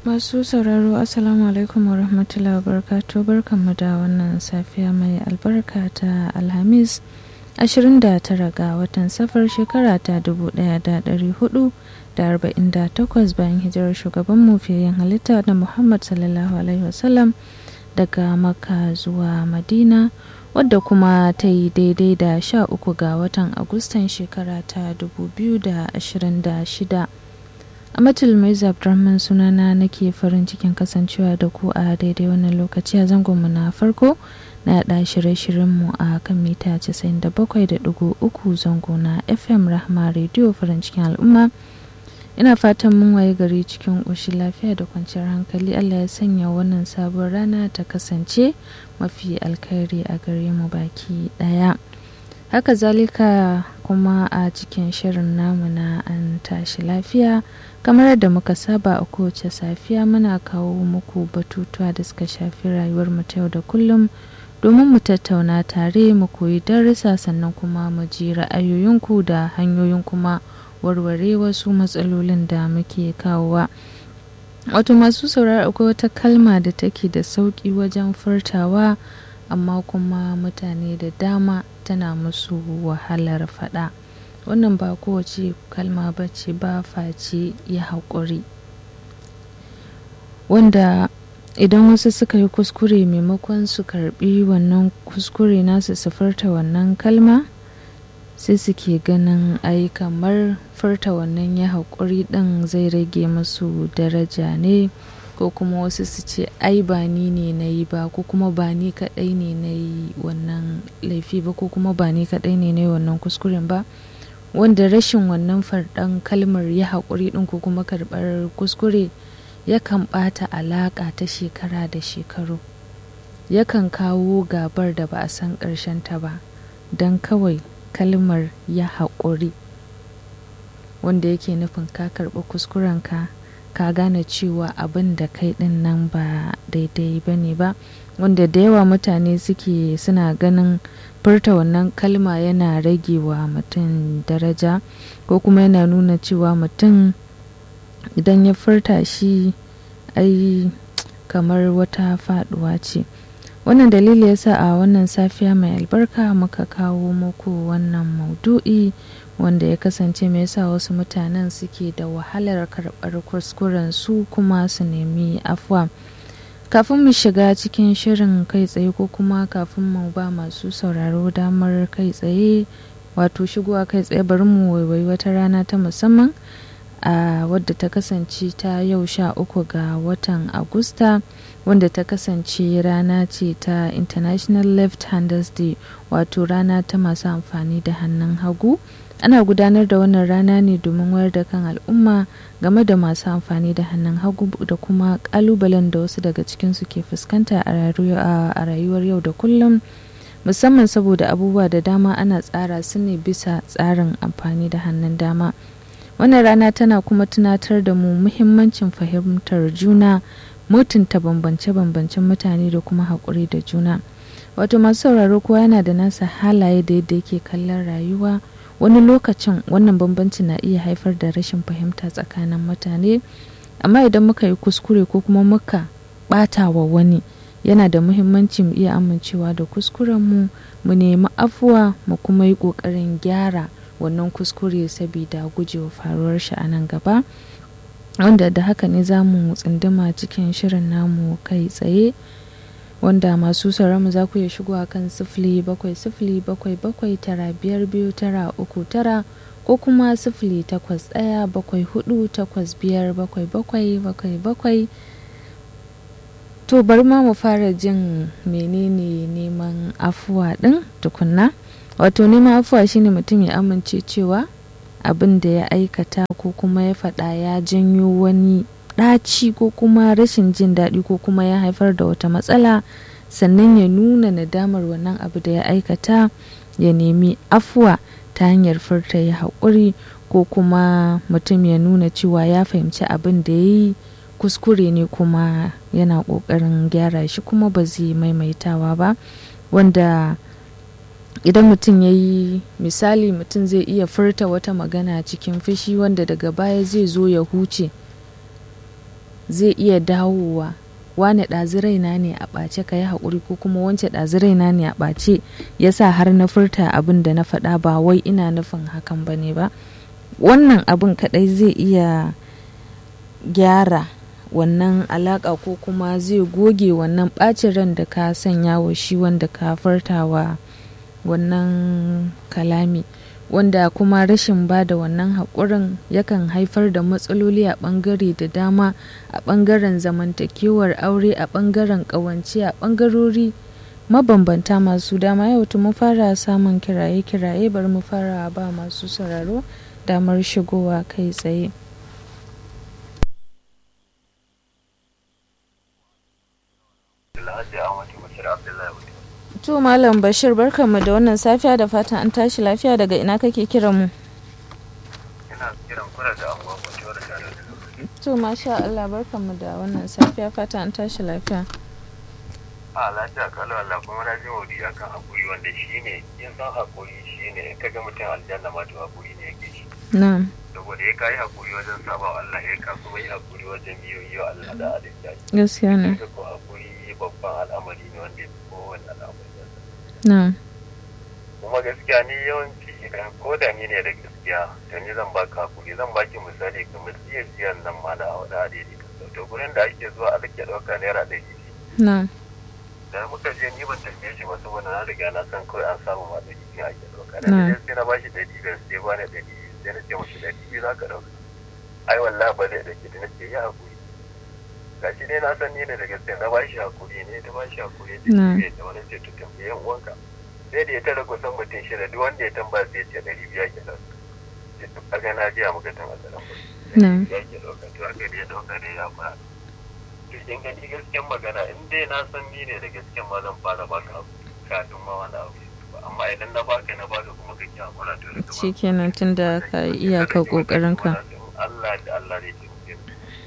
Masu sauraro Assalamu alaikum wa rahmatullahi wa barakatuh barkanmu da wannan safiya mai albarka ta Alhamis 29 ga watan safar shekara ta 1448 bayan hijirar shugaban mufiyayen halitta da Muhammad sallallahu alaihi wasallam daga Makka zuwa Madina wadda kuma ta yi daidai da 13 ga watan Agustan shekara ta 2026. Amatul mai Abdurrahman sunana nake farin cikin kasancewa da ku a daidai wannan lokaci a zangonmu na farko na yaɗa shirye-shiryenmu a kan mita 97.3 zango na FM Rahma Radio farin cikin al'umma. Ina fatan mun waye gari cikin ƙoshin lafiya da kwanciyar hankali Allah ya sanya wannan sabon rana ta kasance mafi alkhairi a gare mu baki ɗaya. haka zalika kuma a cikin shirin namu na an tashi lafiya kamar yadda muka saba a kowace safiya muna kawo muku batutuwa da suka shafi rayuwar mu ta yau da kullum domin mu tattauna tare mu koyi darussa sannan kuma mu ji ra'ayoyinku da hanyoyin kuma warware wasu matsalolin da muke kawowa wato masu sauraro akwai wata kalma da take da sauƙi wajen furtawa amma kuma mutane da dama tana musu wahalar faɗa wannan ba kowace kalma ba ce ba face ya haƙuri wanda idan wasu suka yi kuskure maimakon su karbi wannan kuskure nasu su furta wannan kalma sai suke ganin ai kamar furta wannan ya haƙuri ɗin zai rage musu daraja ne ko kuma wasu su ce ai ba ni ne na yi ba ko kuma ba ni kaɗai ne na yi wannan laifi ba ko kuma ba ni kaɗai ne na yi wannan kuskuren ba wanda rashin wannan farɗan kalmar ya haƙuri ɗin ko kuma karɓar kuskure yakan ɓata alaƙa ta shekara da shekaru yakan kawo gabar da ba a san ta ba don kawai kalmar ya haƙuri wanda yake nufin ka karɓi kuskurenka ka gane cewa abin da kai din nan ba daidai ba ne ba wanda da yawa mutane suke suna ganin furta wannan kalma yana rage wa mutum daraja ko kuma yana nuna cewa mutum idan ya furta shi ai kamar wata faduwa ce wannan dalili yasa a wannan safiya mai albarka muka kawo muku wannan maudu'i wanda ya kasance mai yasa wasu mutanen suke da wahalar karɓar kuskuren su kuma su nemi afuwa kafin mu shiga cikin shirin kai tsaye ko kuma kafin mu ba masu sauraro damar kai tsaye wato shigowa kai tsaye bari mu waiwai wata rana ta musamman a wadda ta kasance ta yau sha uku ga watan agusta wanda ta kasance rana ce ta international left handers day wato rana ta masu amfani da hannun hagu ana gudanar da wannan rana ne domin wayar da kan al'umma game da masu amfani da hannun hagu da kuma kalubalen da wasu daga cikinsu ke fuskanta a rayuwar yau da kullum musamman saboda abubuwa da dama ana tsara su ne bisa tsarin amfani da hannun dama wannan rana tana kuma tunatar da mu muhimmancin fahimtar juna mutunta bambance-bambancen mutane da kuma haƙuri da juna wato masu sauraro kowa yana da nasa halaye da yadda yake kallon rayuwa wani lokacin wannan bambanci na iya haifar da rashin fahimta tsakanin mutane amma idan muka yi kuskure ko kuma muka ɓata wa wani yana da muhimmanci mu iya amincewa da kuskurenmu mu nemi afuwa mu kuma yi ƙoƙarin gyara wannan kuskure saboda gujewa faruwar shi a nan gaba wanda da haka ne za mu tsunduma cikin shirin namu kai tsaye wanda masu mu za ku iya shigowa kan sifili bakwai sifili bakwai bakwai tara biyar biyu tara uku tara ko kuma sifili takwas ɗaya bakwai hudu takwas biyar bakwai bakwai bakwai bakwai to bari ma mu fara jin menene neman afuwa ɗin tukunna wato neman afuwa shine mutum ya amince cewa abin da ya aikata ko kuma ya faɗa ya janyo wani ɗaci ko kuma rashin jin daɗi ko kuma ya haifar da wata matsala sannan ya nuna nadamar wannan abu da ya aikata ya nemi afuwa ta hanyar furta ya haƙuri ko kuma mutum ya nuna cewa ya fahimci abin da ya yi kuskure ne kuma yana ƙoƙarin gyara shi kuma ba zai maimaitawa ba wanda idan mutum ya yi misali mutum zai iya furta wata magana cikin fushi wanda daga baya zai zo ya huce zai iya dawowa wane ɗazi raina ne a ɓace ka yi haƙuri ko kuma wance ɗazi raina ne a ɓace ya sa har na furta abin da na faɗa ba wai ina nufin hakan ba ne ba wannan abin kaɗai zai iya gyara wannan alaƙa ko kuma zai goge wannan ɓacin ran da ka sanya wa shi wanda ka furtawa wannan kalami wanda kuma rashin ba da wannan haƙurin yakan haifar da matsaloli a ɓangare da dama a ɓangaren zamantakewar aure a ɓangaren ƙawance a ɓangarori mabambanta masu dama yau mun fara samun kiraye-kiraye bari mu fara ba masu sauraro damar shigowa kai tsaye. To Malam Bashir barkanmu da wannan safiya da fatan an tashi lafiya daga ina kake kiran mu? Ina kiran kura da anguwa kwanciyar da tare da To masha Allah barkanmu da wannan safiya fatan an tashi lafiya. A lafiya kalau Allah kuma na ji wadi akan hakuri wanda shi ne yin san hakuri shi ne ka ga mutum aljanna ma to hakuri ne yake shi. Na'am. Saboda ya kayi hakuri wajen saba Allah ya ka kuma yi hakuri wajen biyo yi wa Allah da adalci. Gaskiya ne. Ka ko hakuri babban al'amari ne wanda ya fi kowane al'amari. Na'am. kuma gaskiya ni yawanci idan ko da ni ne da gaskiya to ni zan baka hakuri zan baki misali kamar jiya jiyan nan ma na wani adadi to gurin da ake zuwa a rike ɗauka naira ɗari Na'am. da muka je ni ban tambaye shi ba saboda na riga na san kawai an samu ma ɗari biyu ake ɗauka da Na. na sai na bashi ɗari biyar sai ba ni ɗari biyu sai na ce mashi ɗari biyu za ka ɗauka ai wallahi ba zai ɗauki da na ce ya hakuri gashi dai na san ni ne da gaskiya na bashi hakuri ne ta bashi hakuri Na. da da wani ce to tambaye yan uwanka sai da ya tara kusan mutum shida duk wanda ya tambaya sai ya ce ɗari biyu ake ɗauka sai to kaga na jiya muka tan asalan ba Na. ya ke ɗauka to aka da ya ɗauka da ya fara to kin gani gaskiyan magana in dai na san ni ne da gaskiyan ma zan fara baka abu kafin ma wani abu amma idan na baka na baka kuma ka ki hakura to da Shi kenan tunda ka yi iyakar ƙoƙarinka. Allah da Allah ne ke mutum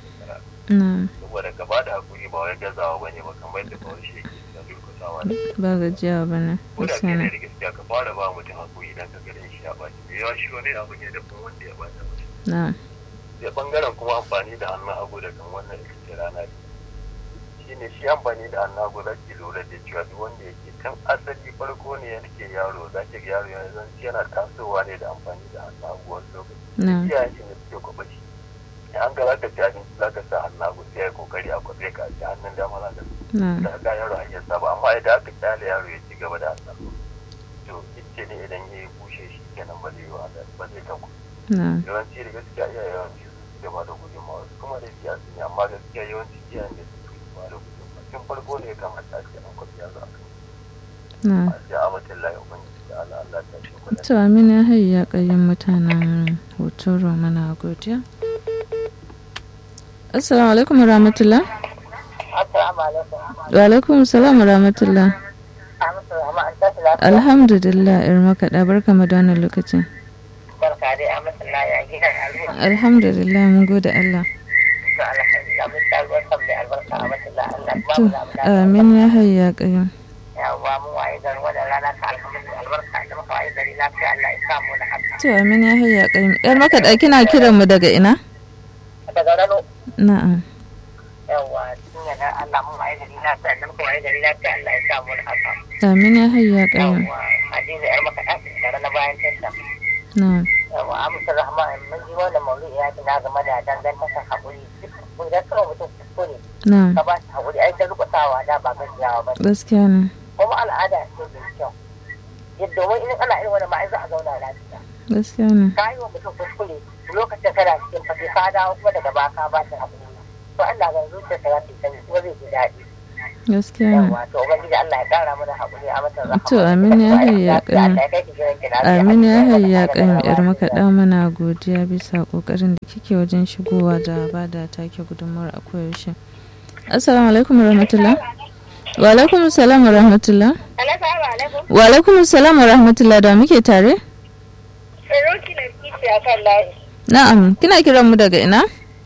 Na'am. saboda ka bada hakuri ba wai gazawa bane ba kamar da kawai shi yake da durkusawa ne Ba gajiya ba ne. ko da Gaskiya kai ne ne. da gaskiya ka fara ba mutum hakuri dan ka garin shi ya baci me yawa shi wani abu ne da kuma wanda ya bata mutum Na'am. sai bangaren kuma amfani da hannun hagu da kan wannan ita ce rana ne shi ne shi amfani da hannun hagu za ki lura da cewa duk wanda yake kan asali farko ne yake yaro za ki ga yaro yanzu yana tasowa ne da amfani da hannun hagu wani lokaci Na'am. iyayen shi ne suke kwaɓa shi in an ga za ka ci abinci za ka sa hannun hagu sai ya yi kokari a kwaɓe ka ci hannun dama za ka Na'am. da ga yaro hanyar saba amma idan aka kyale yaro ya ci gaba da hannun hagu to ita ne idan ya yi bushe shi kenan ba zai yi wa ba zai tanku Na'am. yawanci da gaskiya iya yawanci su suke ba da gudunmawa su kuma da siyasa ne amma gaskiya yawanci iyayen da suke ba da gudunmawa tun farko ne ya kamata a ce an kwafi yaro a kan Na'am. a ce a mutum layi ubangiji da Allah Allah ta ce kula To Amina hayya ƙayyin mutanen hotoro mana godiya. Assalamu alaikum wa rahmatullah. Assalamu alaikum. Wa alaikum salam wa rahmatullah. Amsa amma an tashi lafiya. Alhamdulillah ir makaɗa barka mu da wannan lokacin. Barka dai Amsa Allah ya gina al'umma. Alhamdulillah mun gode Allah. To alhamdulillah mun ta ruwan san mai albarka Amsa Allah Allah ba To mu da mu da. amin ya hayya ƙayyim. Yawwa mu waye gari wannan rana ta alhamdulillah albarka da muka waye gari lafiya Allah ya sa mu da haka. To amin ya hayya ƙayyim. Yar makaɗa kina kiran mu daga ina? Daga rano Na'am. yawwa tun yana Allah mu waye gari lafiya da muka waye gari lafiya Allah ya sa mu da haka. Amin ya hayya ƙayyim. Yawwa Hadiza yar maka ɗakin tare na bayan testa. Na'am. Yawwa Amsa Rahman mun ji wannan maudu'i ya tuna game da dangantakar haƙuri. Duk idan kawai mutum kuskure Na'am. ka ba shi haƙuri ai ta rubutawa da ba gajiyawa ba Gaskiya ne. kuma al'ada ce mai kyau yadda domin in ana irin wani ma ai za a zauna lafiya Gaskiya ne. ka yi wa mutum kuskure lokacin kana cikin fage ka dawo kuma daga baka ba shi haƙuri to Allah ga zuciyarsa za ta yi sanyi kuma zai ji daɗi Gaskiya ne. yawa to ubangiji Allah ya ƙara mana haƙuri a matan rahama To, amin ya hayya ƙayyim. Allah ya kai ki gidan ki lafiya Amin ya Allah hayya ƙara kan mana yar lafiya. makaɗa mana godiya bisa ƙoƙarin da kike wajen shigowa da ba da take gudunmawar a koyaushe. Assalamu alaikum wa rahmatullah. Wa alaikum salam wa rahmatullah. Assalamu alaikum. Wa alaikum salam wa rahmatullah da muke tare? Roki na kici a kan layi. Na'am, kina kiran mu daga ina?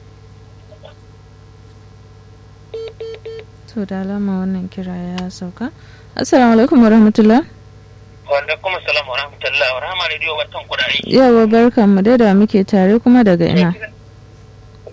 To da alama wannan kira ya sauka. Assalamu alaikum wa rahmatullah. wanda kuma salamu wa rahmatullah wa rahama radio barkan ku da aiki Yawa barkan mu dai da muke tare kuma daga ina?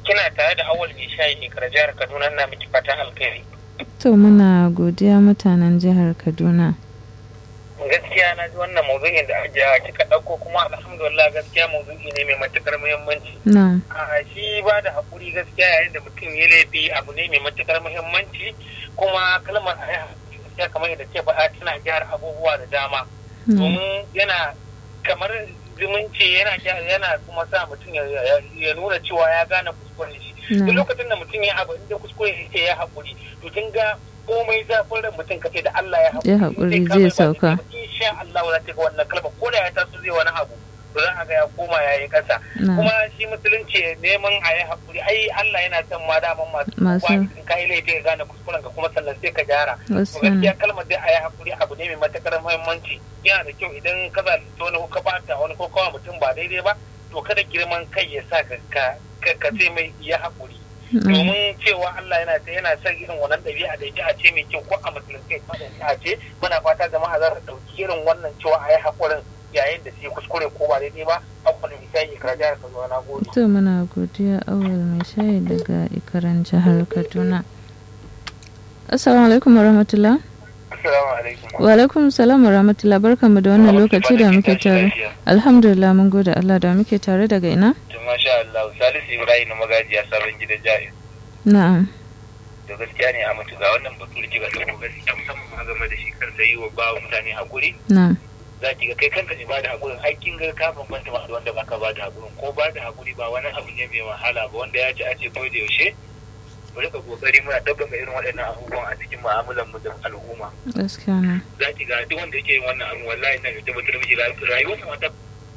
kina tare da awal mai shayi ikra jihar kaduna na miki fatan alkhairi to muna godiya mutanen jihar kaduna gaskiya na ji wannan maudu'in da ajiya kika ɗauko kuma alhamdulillah gaskiya maudu'i ne mai matukar muhimmanci na a shi ba da haƙuri gaskiya yayin da mutum ya laifi abu ne mai matukar muhimmanci kuma kalmar a yi gaskiya kamar yadda ke faɗa tana gyara abubuwa da dama na domin yana kamar zumunci yana gyara- yana kuma sa mutum ya- ya ya nuna cewa ya gane kuskuren shi duk na lokacin da mutum ya abu inda kuskure ya ce ya haƙuri to kin ga komai zafin ran mutum kace da Allah ya haƙuri Ya haƙuri, in kama zai ba sauka. daidai ba, insha Allah za ta ga wannan kalma ko da ya taso zai wani abu to za a ga ya koma ya yi ƙasa na kuma shi musulunci neman a yi haƙuri ai Allah yana son ma daman masu Masu- kuwa in ka yi laifi ka gane kuskuren ka kuma sannan sai ka gyara to wasu gaskiya kalmar dai a yi haƙuri abu ne mai matuƙar muhimmanci yana da kyau idan ka zalunci wani ko ka bata wani ko kawa mutum ba daidai ba to kada girman kai ya sa ka ka ka ce mai ya haƙuri na domin cewa Allah yana ta yana son irin wannan ɗabi'a da ita a ce mai kyau ko a musulunci ko a ce muna fata jama'a za su ɗauki irin wannan cewa a yi haƙurin yayin da su yi kuskure ko ba daidai ba a kwanan misali ka jihar ka zuwa na gode. to muna godiya awal mai shayi daga ikaran jihar kaduna assalamu alaikum warahmatullah assalamu alaikum wa alaikum salam warahmatullah barkanmu da wannan lokaci da muke tare alhamdulillah mun gode Allah da muke tare daga ina masha Allah Salisu Ibrahim na magajiya sabon gidan jami'a na'am da gaskiya ne a mutu ga wannan batu da kika dauko gaskiya musamman a game da shi kansa yi wa ba mutane hakuri na'am za ki ga kai kanka ne ba da hakurin ai kin ga ka bambanta ma da wanda baka ba da hakurin ko ba da hakuri ba wani abu ne mai wahala ba wanda ya ci a ce ko da yaushe mu rika kokari muna tabbata irin waɗannan abubuwan a cikin mu'amalar mu da al'umma gaskiya na za ki ga duk wanda yake yin wannan abu wallahi na ga tabbatar miki rayuwar sa wata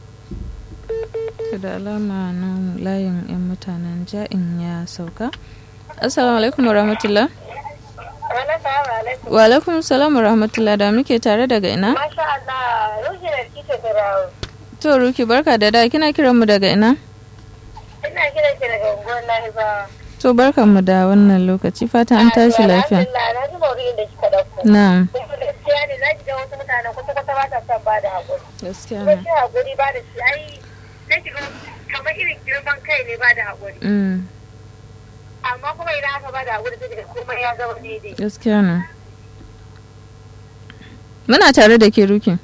To da alama nan layin 'yan mutanen ja'in ya sauka assalamu alaikum warahmatullah wa alaikum salam warahmatullah da muke tare daga ina Masha Allah, Ruhi na kita Firawo. to ruki barka da da kina kiran mu daga ina Ina kiran ki daga unguwar Lahiba. to barkan mu da wannan lokaci fata an tashi lafiya Alhamdulillah, na ji maudu'in da kika ɗauko. na'am Kuma gaskiya ne za ki ga wasu mutanen kwata-kwata ba ta son ba da haƙuri. gaskiya Kuma na shi haƙuri ba da shi ai sai ki ga kamar irin girman kai ne ba da haƙuri. mm, Amma kuma idan aka ba da haƙuri sai ki ga komai ya zama daidai. gaskiya na muna tare da ke ruki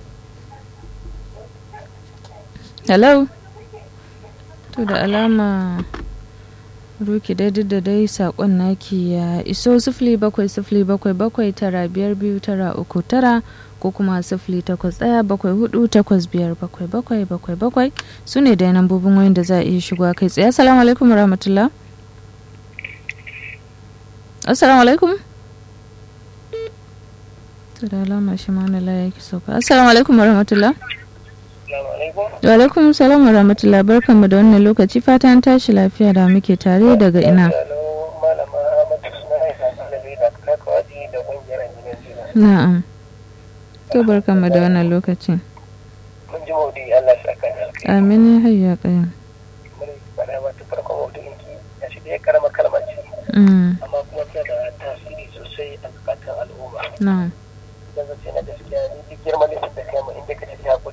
hello to da alama ruki dai duk da dai sakon naki ya iso sifili bakwai sifili bakwai bakwai tara biyar biyu tara uku tara ko kuma sifili takwas ɗaya bakwai hudu takwas biyar bakwai bakwai bakwai bakwai su ne dai nambobin wayan da za a iya shigowa kai tsaye assalamu alaikum rahmatullah assalamu alaikum to da alama shi ma na laye ki sauka assalamu alaikum rahmatullah Assalamu alaikum wa alaikum salam wa rahmatullah barkanmu da wannan lokaci fatan tashi lafiya da muke tare daga ina malama Ahmad suna aika ɗalibai da kakawaji da ƙungiyar injiniyan jina na'am to barkanmu da wannan lokacin mun ji maudu Allah ya saka da alkai amin ya hayya kayan mun faɗa mata farkon maudu'in ki ya shi da ya karama kalmar ce mm, amma kuma tana da tasiri sosai a zukatan al'umma na'am